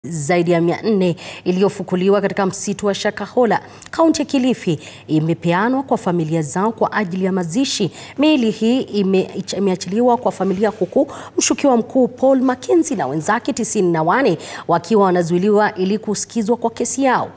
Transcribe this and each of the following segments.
zaidi ya mia nne iliyofukuliwa katika msitu wa Shakahola, kaunti ya Kilifi imepeanwa kwa familia zao kwa ajili ya mazishi. Miili hii ime, imeachiliwa kwa familia huku mshukiwa mkuu Paul Mackenzie na wenzake tisini na wane wakiwa wanazuiliwa ili kusikizwa kwa kesi yao.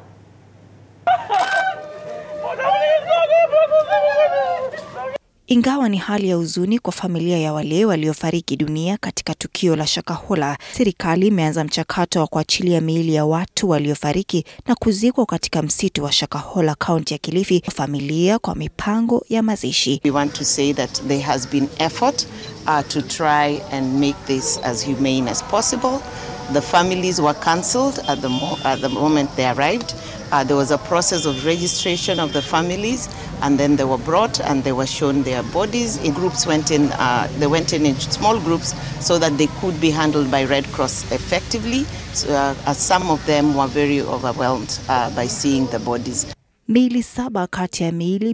Ingawa ni hali ya huzuni kwa familia ya wale waliofariki dunia katika tukio la Shakahola, serikali imeanza mchakato wa kuachilia miili ya watu waliofariki na kuzikwa katika msitu wa Shakahola, kaunti ya Kilifi, kwa familia kwa mipango ya mazishi. We want to say that there has been effort uh, to try and make this as humane as possible. The families were cancelled at the, mo at the moment they arrived. Uh, there was a process of registration of the families, and then they were brought and they were shown their bodies. In groups went in, uh, they went in in small groups so that they could be handled by Red Cross effectively. So, uh, as some of them were very overwhelmed uh, by seeing the bodies. Miili saba kati ya miili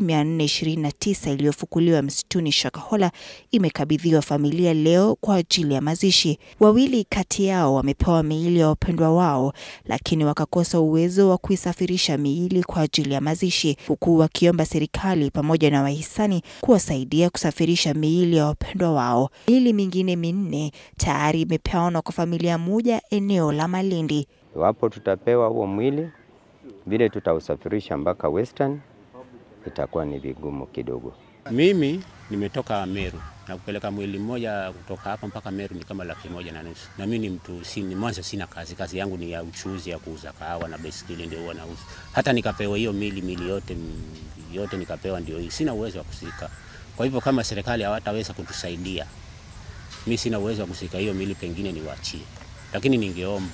429 iliyofukuliwa msituni Shakahola imekabidhiwa familia leo kwa ajili ya mazishi. Wawili kati yao wamepewa miili ya wapendwa wao, lakini wakakosa uwezo wa kuisafirisha miili kwa ajili ya mazishi, huku wakiomba serikali pamoja na wahisani kuwasaidia kusafirisha miili ya wapendwa wao. Miili mingine minne tayari imepeanwa kwa familia moja eneo la Malindi. Iwapo tutapewa huo mwili vile tutausafirisha mpaka Western itakuwa ni vigumu kidogo. Mimi nimetoka Meru na kupeleka mwili mmoja kutoka hapa mpaka Meru ni kama laki moja na nusu, na mimi ni mtu si, ni mwanzo sina kazi, kazi yangu ni ya uchuzi ya kuuza kahawa na baiskeli ndio huwa nauza. Hata nikapewa hiyo mili mili yote yote nikapewa ndio hii, sina uwezo wa kusika. Kwa hivyo kama serikali hawataweza kutusaidia, mi sina uwezo wa kusika hiyo mili, pengine niwaachie, lakini ningeomba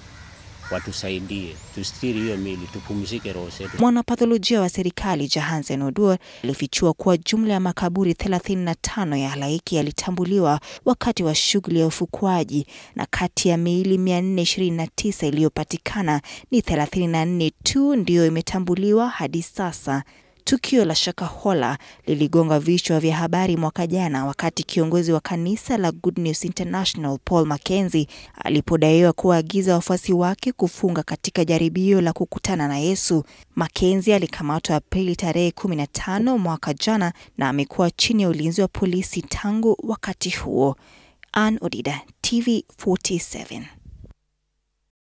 watusaidie tustiri hiyo mili tupumzike roho zetu. Mwanapatholojia wa serikali Jahansen Oduor alifichua kuwa jumla ya makaburi 35 ya halaiki yalitambuliwa wakati wa shughuli ya ufukuaji, na kati ya miili 429 iliyopatikana ni 34 tu ndiyo imetambuliwa hadi sasa. Tukio la Shakahola liligonga vichwa vya habari mwaka jana wakati kiongozi wa kanisa la Good News International Paul Mackenzie alipodaiwa kuwaagiza wafuasi wake kufunga katika jaribio la kukutana na Yesu. Mackenzie alikamatwa Aprili tarehe 15 mwaka jana na amekuwa chini ya ulinzi wa polisi tangu wakati huo. Ann Odida, TV 47.